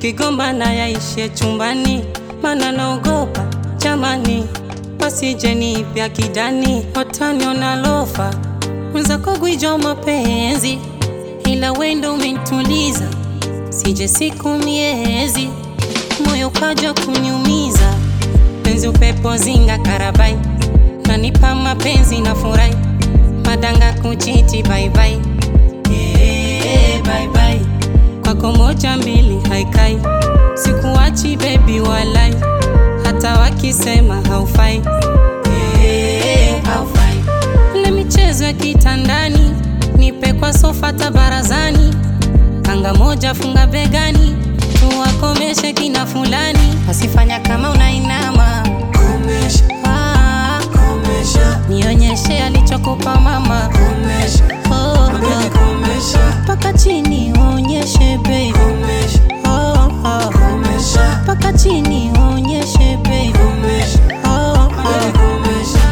tukigombana yaishe chumbani, mana naogopa jamani, wasije nipya kidani, wataniona lofa mwenzako gwijo mapenzi, ila wendo umenituliza, sije siku miezi, moyo kaja kuniumiza, penzi upepo zinga karabai, nanipa mapenzi na furai, madanga kuchiti baibai, yeah, bye bye. kwako moja mbili haikai, sikuachi bebi walai, hata wakisema haufai, yeah, haufai ile michezo ya kitandani, nipe kwa sofa tabarazani, kanga moja funga begani, tuwakomeshe kina fulani, asifanya kama unainama Komesha, ah, komesha, nionyeshe alichokupa mama komesha, oh, baby oh. komesha, Paka chini uonyeshe baby komesha, oh, oh. komesha, Paka chini uonyeshe baby komesha, oh, baby oh. komesha.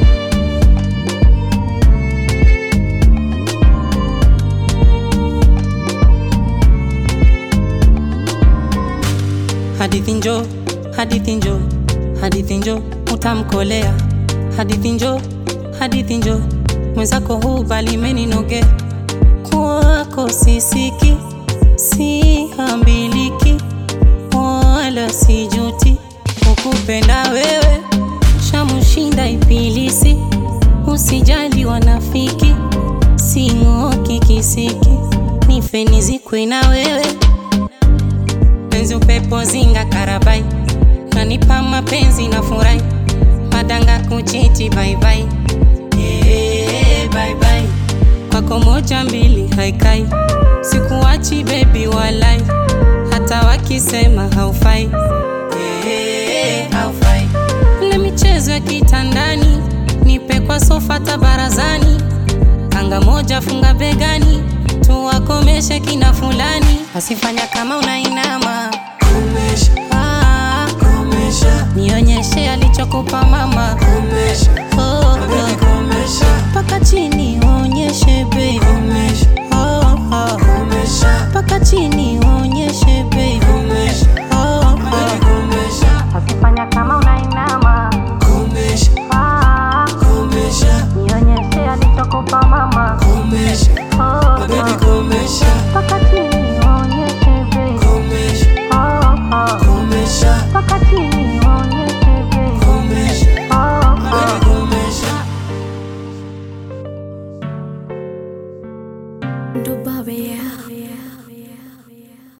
Hadithi njo, hadithi njo, hadithi njo, utamkolea. Hadithi njo, hadithi njo, mwenzako huu bali meninoge kwako sisiki, sihambiliki wala sijuti, ukupenda wewe shamushinda ibilisi, usijali wanafiki, sing'oki kisiki, nife nizikwe na wewe penzi upepo zinga karabai, nanipa mapenzi na furai, madanga kuchiti baibai, yeah, bye bye. kwako moja mbili haikai, sikuachi bebi walai, hata wakisema haufai, yeah, haufai. ile michezo ya kitandani, nipe kwa sofa tabarazani, kanga moja funga begani, tuwakomeshe kina fulani, asifanya kama unainama Komesha, Ah, komesha, nionyeshe alichokupa mama komesha, oh, baby oh. komesha, Paka chini uonyeshe baby komesha, oh, oh. komesha, Paka chini uonyeshe baby komesha, oh, baby oh. komesha, Asifanya kama unainama komesha, ah, komesha, nionyeshe alichokupa mama komesha, oh, baby oh. komesha, Paka chini uonyeshe baby komesha, oh, oh. komesha, Paka chini uonyeshe baby komesha, oh, baby oh. komesha. Dubai, yeah.